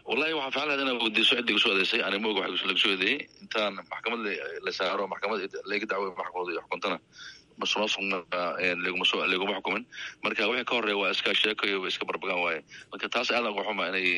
wallahi waxaan ficlan lahayd inaa weydiiso ciddii kusoo eedeysay ani moog waxa lagu soo eedeeyey intaan maxkamad la saaro maxkamad laga dacwoy maxkamad iyo xukuntana masuqmaasuqna laguma soo laguma xukumin marka wixii ka horeeya waa iska sheekayo iska barbagaan waaye marka taas aadan uga xuma inay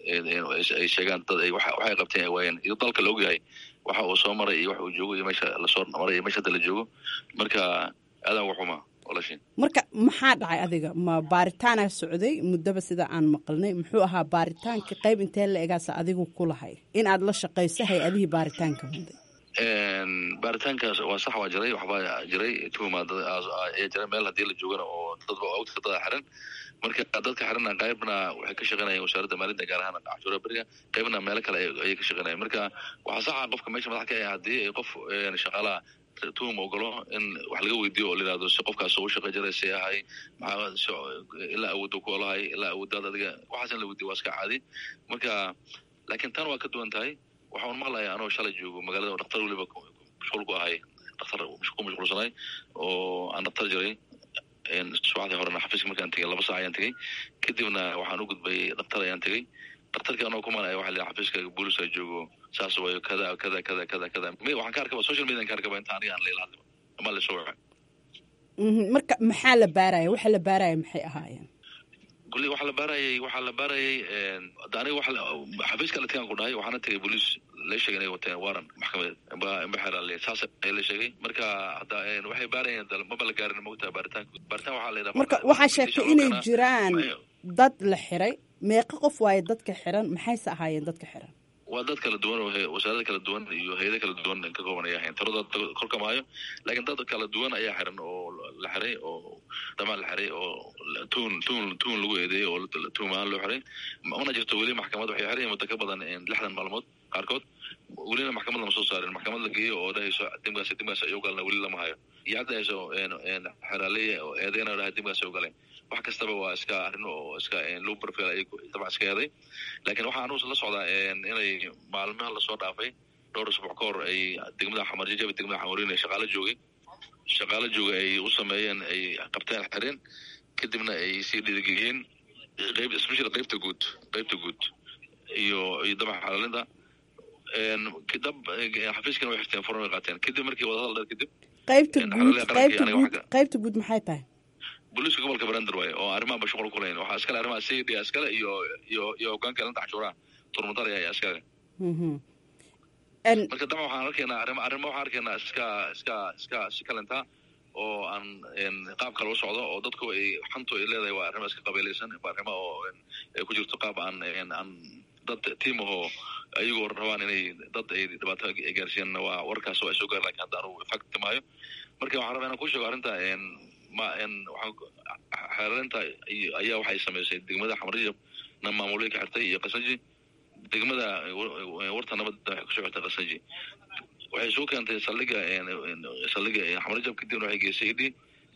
ay sheegaan dad ay waxay qabteen ay waayeen iyo dalka la ogyahay waxa uu soo maray iyo waxa uu joogo iyo meesha lasoo maray iyo meesha hadda la joogo marka aadan uga xuma marka maxaa dhacay adiga ma baaritaana socday muddaba sida aan maqalnay muxuu ahaa baaritaanka qayb intee la egaasa adigu ku lahay in aad la shaqayso hay-adihii baaritaanka waday baaritaankaas waa sax waa jiray waxbaa jiray tuhuma ayaa jiray meel haddii la joogana oo dadba ogta dada xiran marka dadka xirana qaybna waxay ka shaqeynayeen wasaaradda maalinta gaar ahaan cashuura beriga qaybna meelo kale ayay ka shaqeynayeen marka waxaa saxa qofka meesha madax ka ah haddii ay qof shaqaalaha tuhum ogolo in wax laga weydiiyo oo layihahdo si qofkaas u shaqa jiray si ahay maxaa ilaa awoodda ku olahay ilaa awooddaad adiga waxaas in la weydiyo waa iska caadi marka laakiin tan waa ka duwan tahay waxaan maqlaya anoo shalay joogo magaalada dhaktar weliba mashquul ku ahay dhaktar ku mashquulsanay oo aan dhaktar jiray subaxdii horena xafiiska markaan tegay laba saac ayaan tegey kadibna waxaan u gudbay dhaktar ayaan tegey daktarka anoo kumanaya waxa la xafiiska booliska joogo saas wayo kada kada kada kada kada waxaan ka arkaba social media ka arkaba inta aniga aan leela hadliba ama la soo waca marka maxaa la baaraya waxa la baaraya maxay ahaayeen kulli waxaa la baarayay waxaa la baarayay aniga waxa xafiiska latigaan ku dhahay waxaana tegay booliis la sheegay inay wateen waran maxkamadeed imbaxeerale saas ayaa la sheegay marka hadda waxay baarayeen maba la gaarin mogtaa baaritaanka baaritaan waxaa la yidhaha marka waxaa sheegtay inay jiraan dad la xiray meeqa qof waaye dadka xiran maxayse ahaayeen dadka xiran waa dad kala duwan oo wasaarada kala duwan iyo hay-ada kala duwan ka kooban ayaa ahayn taroda korka maayo laakiin dad kala duwan ayaa xiran oo la xiray oo dhamaan la xiray oo tuun tuun tuun lagu eedeeyey oo tuum ahaan loo xiray una jirto weli maxkamad waxay xiran muddo ka badan lixdan maalmood qaarkood welina maxkamad lama soo saarin maxkamad la geeyo oo dhahayso dimkaas dimkaas ay ugalna weli lama hayo iyo hadda hayso xeraaleya oo eedeyna dhahay dimkaas ay ugaleen wax kastaba waa iska arrin oo iska low profile ay dabcan iska eeday laakiin waxaa anugu la socdaa inay maalmaha lasoo dhaafay dhowr usbuuc ka hor ay degmada xamarjajaba degmada xamarin shaqaalo joogay shaqaalo jooga ay u sameeyeen ay qabteen xireen kadibna ay sii dhiirigeliyeen qayb especially qaybta guud qaybta guud iyo iyo dabca xalaalinta dab xafiiskana way xirteen furan way qaateen kadib markii wadahadal dheer kadib qaybta guud qaybta guud qaybta guud maxay tahay booliiska gobolka brander waaye oo arrimaha ba shuqul ku lahayn waxaa iskale arrimaha cd iskale iyo iyo iyo hogaanka ilanta cashuuraha turmudaraya ayaa iskale marka dabcan waxaan arkaynaa arima arrimo waxaan arkaynaa iska iska iska si kalenta oo aan qaab kale u socdo oo dadku ay xantu ay leedahay waa arrimo iska qabiilaysan waa arrimo oo ay ku jirto qaab aan aan dad tiim ahoo ayagoo rabaan inay dad ay dhibaato gaarsiiyaan waa warkaas waa soo gaar lakin hadda anugu fakti maayo marka waxaan rabaa inaan ku sheego arrinta ma waxaan xeerarinta ayaa waxay samaysay degmada xamarjab na maamulooyin ka xirtay iyo qasanji degmada warta nabadda waxay kusoo xirtay qasanji waxay soo keentay saldhiga saldhiga xamarjab kadibna waxay geysay idhi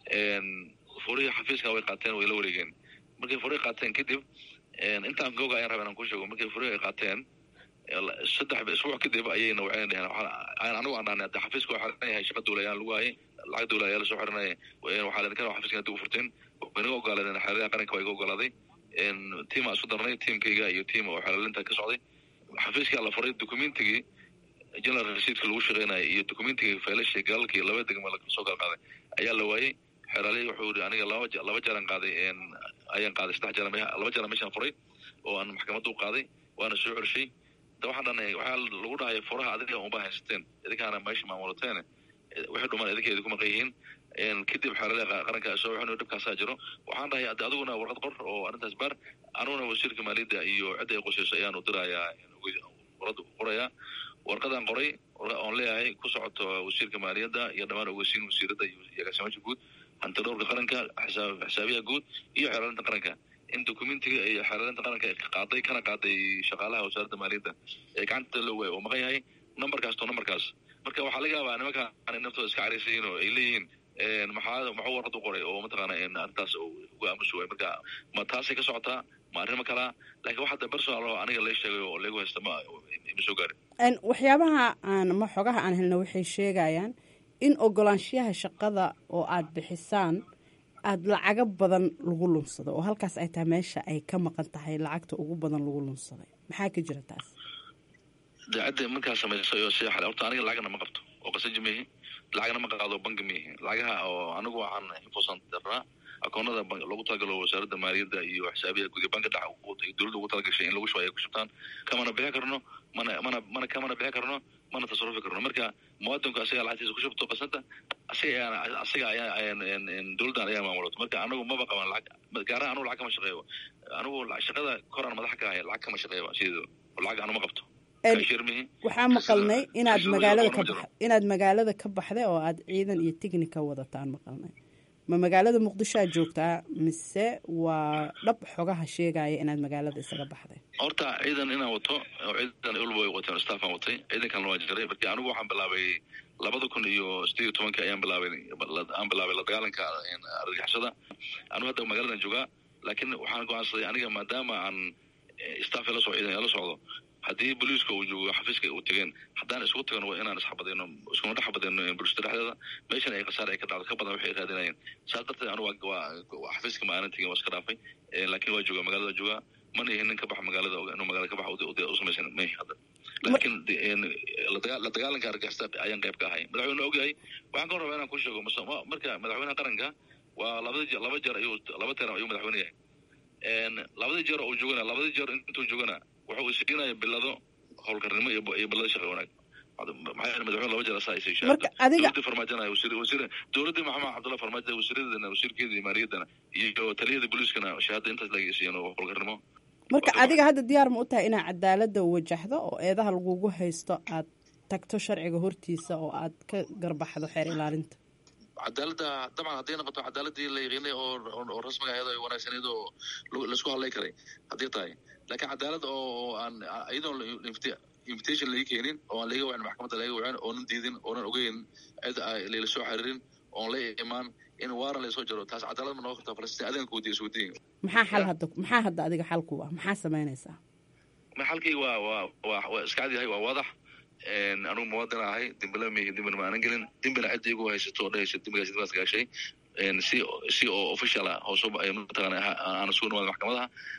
furihii xafiiska way qaateen way la wareegeen markay furihii qaateen kadib intaan googa ayaan rabaa inaan ku sheego markay furihii ay qaateen saddex isbuuc kadib ayayna waxay dheheen anigu aan dhahnay hadda xafiiska waa xiran yahay shaqa dowlayaan lagu hayay lacag dowla ayaa lasoo xiranaya waxaa leen kana xafiiska hadda u furteen waynaga ogolaadeen xeeradaha qaranka waa iga ogolaaday tiim aan isku darnay tiimkayga iyo tiim oo xelaalinta ka socday xafiiskaa la furay documentigii general receiptka lagu shaqeynaya iyo documentigii faylasha galalkii laba degma soo kala qaaday ayaa la waayey xeraalihi wuxuu yidhi aniga laba laba jeeran qaaday ayaan qaaday saddex jeeran laba jeeran meeshaan furay oo aan maxkamadda u qaaday waana soo cershay da waxaan dhanay waxaa lagu dhahay furaha adiga unba haysateen idinkaana meesha maamulateen wixii dhuman idinkeedi ku maqan yihiin kadib xeeladaha qaranka soo waxin dhibkaasaa jiro waxaan dhahay ade adiguna warqad qor oo arrintaas baar aniguna wasiirka maaliyadda iyo cidda ay qusayso ayaan u dirayaa warada qorayaa warqadaan qoray oon leeyahay ku socoto wasiirka maaliyadda iyo dhammaan ogeysiin wasiiradda iyo agaasimaasha guud hanti dhowrka qaranka xisaabiyaha guud iyo xeelaalinta qaranka in documentiga iyo xeelaalinta qaranka ay qaaday kana qaaday shaqaalaha wasaaradda maaliyadda ee gacanta loo waayay oo maqan yahay numberkaas to numberkaas marka waxaa laga yaabaa nimanka naftooda iska caraysayiin oo ay leeyihiin maxaa maxuu warqad u qoray oo mataqaana arrintaas uga aamusi waay marka ma taasay ka socotaa ma arrimo kalaa lakin wax hadda personal oo aniga lay sheegay oo lagu haysta ma ma soo gaarin waxyaabaha aan ma xogaha aan helno waxay sheegayaan in ogolaanshiyaha shaqada oo aad bixisaan aada lacago badan lagu lunsado oo halkaas ay tahay meesha ay ka maqan tahay lacagta ugu badan lagu lunsaday maxaa ka jira taas daacadda markaa samaysa oo sii xale horta aniga lacagna ma qabto oo qasaji mihi lacagna ma qaado banki mihi lacagaha oo anigu waxaan infosan daraa akoonada loogu talagalo wasaaradda maaliyadda iyo xisaabiya gudiga banka dhex dowladda ugu talagashay in lagu shubo ay ku shubtaan kamana bixi karno mana mana mana kamana bixi karno mana tasarufi karno marka muwaadinku asaga lacagtiisa ku shubto qasada asaga ayaan asaga ayaa dowladdan ayaa maamulato marka anagu maba qaban lacag gaaraha anugu lacag kama shaqeeyo anigu shaqada koraan madax ka ahay lacag kama shaqeeyo sideedo lacag anu ma qabto waxaa maqalnay inaad magaalada ka bax inaad magaalada ka baxday oo aad ciidan iyo tignika wadataan maqalnay ma magaalada muqdishoa joogtaa mise waa dhab xogaha sheegaya inaad magaalada isaga baxday horta ciidan inaan wato oo ciidan ulba way wateen staffaan watay ciidankan waa jiray markii anigu waxaan bilaabay labada kun iyo sideed iyo tobanka ayaan bilaabay aan bilaabay la dagaalanka argagixisada anigu hadda magaaladan joogaa laakiin waxaan go-aansaday aniga maadaama aan staff la soo ciidan la socdo haddii booliiska uu joogo xafiiska uu tegeen haddaan isugu tagno waa inaan isxabadayno iskuna dhex xabadayno bulshada dhexdeeda meeshan ay khasaar ay ka dhacdo ka badan waxay raadinayeen saas darteed anigu waa xafiiska ma aanan tegin waa iska dhaafay laakiin waa joogaa magaalada joogaa mana ihin nin ka baxa magaalada inuu magaalada ka baxa u samaysan ma ihi hadda laakiin la dagaalanka argixisada ayaan qayb ka ahay madaxweyne ogyahay waxaan ka rabaa inaan ku sheego marka madaxweynaha qaranka waa labada laba jeer ayuu laba teer ayuu madaxweyne yahay labadii jeer uu joogana labadii jeer intuu joogana wuxuu siinaya bilado howlkarnimo iyo bilado shaqa wanaag maxaa madaxweyne laba jeer asaa isay marka adiga dowladii farmaajana wasiir wasiir dowladii maxamed cabdulla farmaajo wasiiradeedana wasiirkeeda iyo maaliyadana iyo taliyada booliiskana shahaada intaas laga siiyeen oo howlkarnimo marka adiga hadda diyaar ma u tahay inaad cadaaladda wajahdo oo eedaha lagugu haysto aad tagto sharciga hortiisa oo aad ka garbaxdo xeer ilaalinta cadaaladda dabcan hadday noqoto cadaaladii la yaqiinay oo oo rasmiga ahayd oo wanaagsaneyd oo laisku hadlay karay haddii tahay laakiin cadaalad oo aan iyadoon invitation laga keenin oo aan laga wacin maxkamadda laga wacin oonan diidin oonan ogeyn cid layla soo xiriirin oon la imaan in waaran laysoo jaro taas cadaalad ma noqon kartaa falastiin adanka wadiya iswadiin maxaa xal hadda maxaa hadda adiga xalku ah maxaa samaynaysaa ma xalkii waa waa waa waa iska cad yahay waa wadax anugu muwaadin ahay dembila mihi dembina ma aanan gelin dembina cidda igu haysato oo dhehaysa dembigaas dembigaas gaashay si si oo official ah hoos mataqaana aan isugu nimaada maxkamadaha